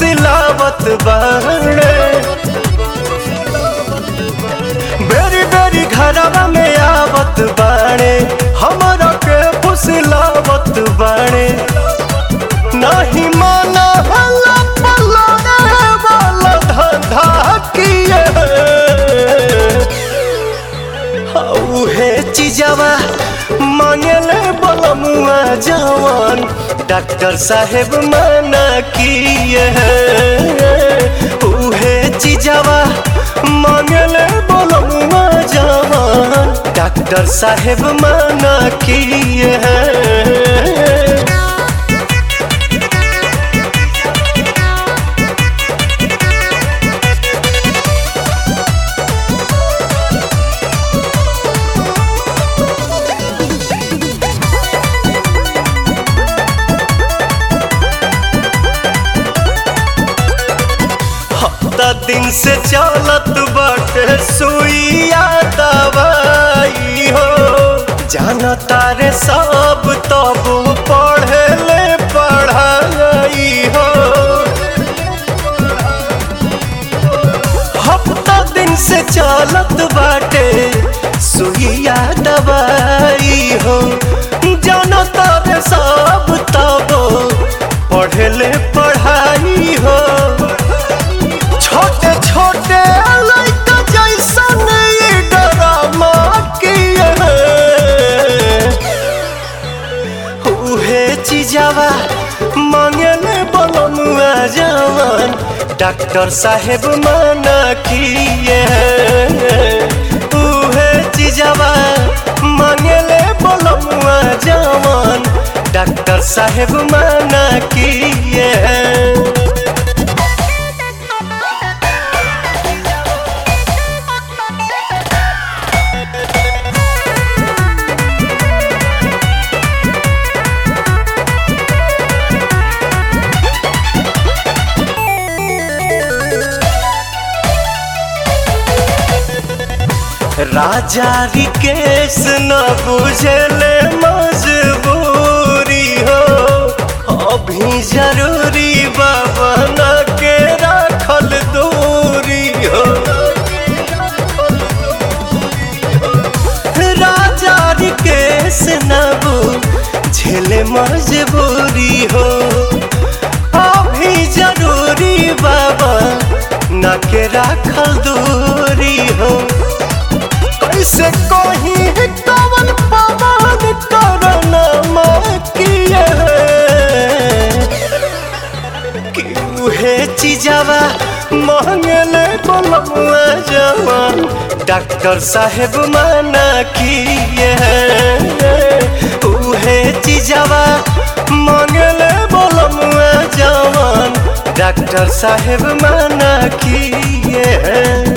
फुसिलावत बाड़े बेरी बेरी घरवा में आवत बाड़े हमरा के फुसिलावत बाड़े नहीं माना हल्ला पल्ला रे वाला धंधा किए उहे चीजवा मांगले बलमुआ जवान डॉक्टर साहेब मना किए उहे चीजवा मांगले बलमुआ जवान डॉक्टर साहेब मना किए हफ्ता दिन से चलत बाटे सुइया दवाई हो जाना तारे सब तब पढ़े ले पढ़ाई हो हफ्ता दिन से चलत बाटे सुइया दवाई हो जाना तारे सब तब पढ़े ले पढ़ाई हो छोटे छोटे लड़का जैसन ये ड्रामा किए उहे चीजवा मांगले बलमुआ जवान डॉक्टर साहेब मना किए उहे चीजवा मांगले बलमुआ जवान डॉक्टर साहेब मना किए राजा रिकेश न बुझले मजबूरी हो अभी जरूरी बाबा न के राखल दूरी हो राजा रिकेश न बुझले मजबूरी हो अभी जरूरी बाबा न के राखल दूरी हो कैसे कहीं कवन पवन करना किए कि उहे चीजवा मांगले बलमुआ जवान डॉक्टर साहेब मना किए उहे चीजवा मांगले बलमुआ जवान डॉक्टर साहेब मना किए